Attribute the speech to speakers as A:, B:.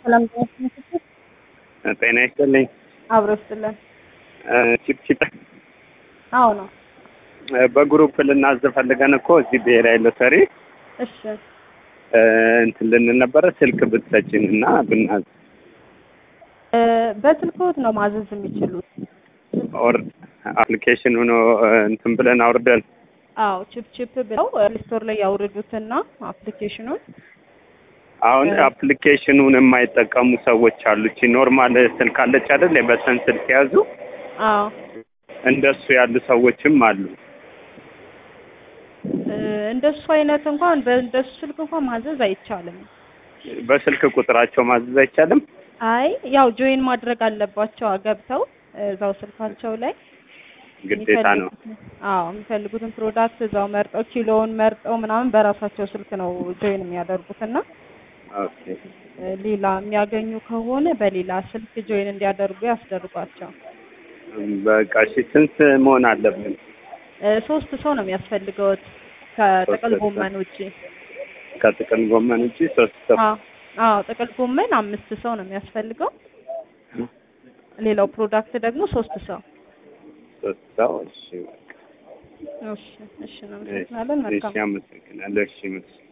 A: ሰላም
B: ጤና ይስጥልኝ።
A: አብሮ ይስጥልን።
B: ቺፕ ቺፕ
A: አዎ ነው።
B: በግሩፕ ልናዝ ፈልገን እኮ እዚህ ብሔራዊ ሎተሪ
A: እሺ
B: እንትን ልንል ነበረ። ስልክ ብትሰጪን እና ብናዝ
A: እ በስልክዎት ነው ማዘዝ የሚችሉት?
B: ኦር አፕሊኬሽን ሆኖ እንትን ብለን አውርደን
A: አዎ ቺፕ ቺፕ ብለው ስቶር ላይ ያውርዱትና አፕሊኬሽኑን
B: አሁን አፕሊኬሽኑን የማይጠቀሙ ሰዎች አሉ። እቺ ኖርማል ስልክ አለች አይደል? በተን ስልክ የያዙ
A: አዎ
B: እንደሱ ያሉ ሰዎችም አሉ።
A: እ እንደሱ አይነት እንኳን በእንደሱ ስልክ እንኳን ማዘዝ አይቻልም።
B: በስልክ ቁጥራቸው ማዘዝ አይቻልም።
A: አይ ያው ጆይን ማድረግ አለባቸው ገብተው እዛው ስልካቸው ላይ
B: ግዴታ ነው።
A: አዎ የሚፈልጉትን ፕሮዳክት እዛው መርጠው ኪሎውን መርጠው ምናምን በራሳቸው ስልክ ነው ጆይን የሚያደርጉት እና
B: ኦኬ
A: እ ሌላ የሚያገኙ ከሆነ በሌላ ስልክ ጆይን እንዲያደርጉ ያስደርጓቸው።
B: በቃ እሺ፣ ስንት መሆን አለብን?
A: እ ሶስት ሰው ነው የሚያስፈልገውት ከጥቅል
B: ሶስት ሰው።
A: ጎመን ውጪ።
B: ከጥቅል ጎመን ውጪ ሶስት ሰው።
A: አዎ አዎ ጥቅል ጎመን አምስት ሰው ነው የሚያስፈልገው። ሌላው ፕሮዳክት ደግሞ ሶስት ሰው።
B: ሶስት ሰው። እሺ፣
A: እሺ እሺ፣ እናመሰግናለን። መልካም
B: እሺ፣ አመሰግናለሁ። እሺ፣